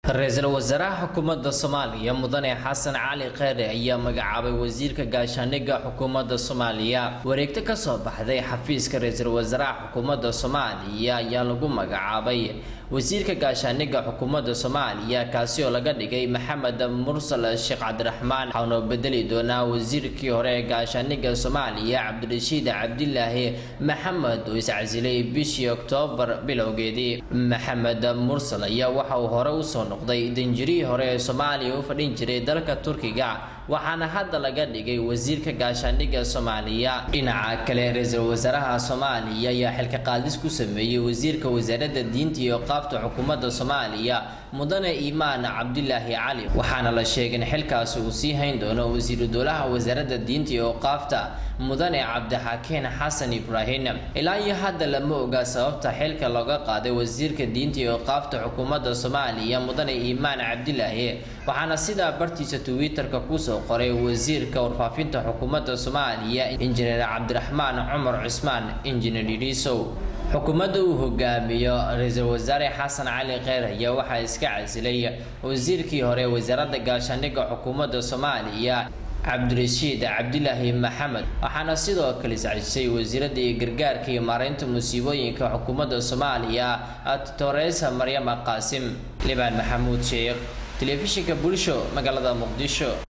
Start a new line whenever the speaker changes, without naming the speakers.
ra-iisul wasaaraha xukuumadda soomaaliya mudane xasan cali kheyre ayaa magacaabay wasiirka gaashaaniga xukuumadda soomaaliya wareegto kasoo baxday xafiiska ra-iisul wasaaraha xukuumadda soomaaliya ayaa lagu magacaabay wasiirka gaashaaniga xukuumadda soomaaliya kaasi oo laga dhigay maxamed mursal sheekh cabdiraxmaan waxauna bedeli doonaa wasiirkii hore ee gaashaaniga soomaaliya cabdirashiid cabdilaahi maxamed oo iscasilay bishii oktoobar bilowgeedii maxamed mursal ayaa waxa uu hore usoo noqday danjirihii hore ee soomaaliya u fadhin jiray dalka turkiga waxaana hadda laga dhigay wasiirka gaashaandhigga soomaaliya dhinaca kale ra-iisul wasaaraha soomaaliya ayaa xilka qaadis ku sameeyey wasiirka wasaaradda diinta iyo qaabta xukuumadda soomaaliya mudane iimaan cabdilaahi cali waxaana la sheegay in xilkaasi uu sii hayn doono wasiiru dowlaha wasaaradda diinta iyo qaabta mudane cabdixakiin xasan ibraahim ilaa iyo hadda lama oga sababta xilka looga qaaday wasiirka diinta iyo qaabta xukuumadda soomaaliya mudane iimaan cabdilaahi waxaana sidaa bartiisa twitter-ka kusoo qoray wasiirka warfaafinta xukuumadda soomaaliya injineer cabdiraxmaan cumar cusmaan injineer irisow xukuumadda uu hogaamiyo ra-iisul wasaare xasan cali kheyr ayaa waxaa iska casilay wasiirkii hore wasaaradda gaashaandhigga xukuumadda soomaaliya cabdirashiid cabdilaahi maxamed waxaana sidoo kale iscajisay wasiiradii gargaarka iyo maareynta musiibooyinka xukuumadda soomaaliya toresa maryama qaasim libaan maxamuud sheekh telefishinka bulsho magaalada muqdisho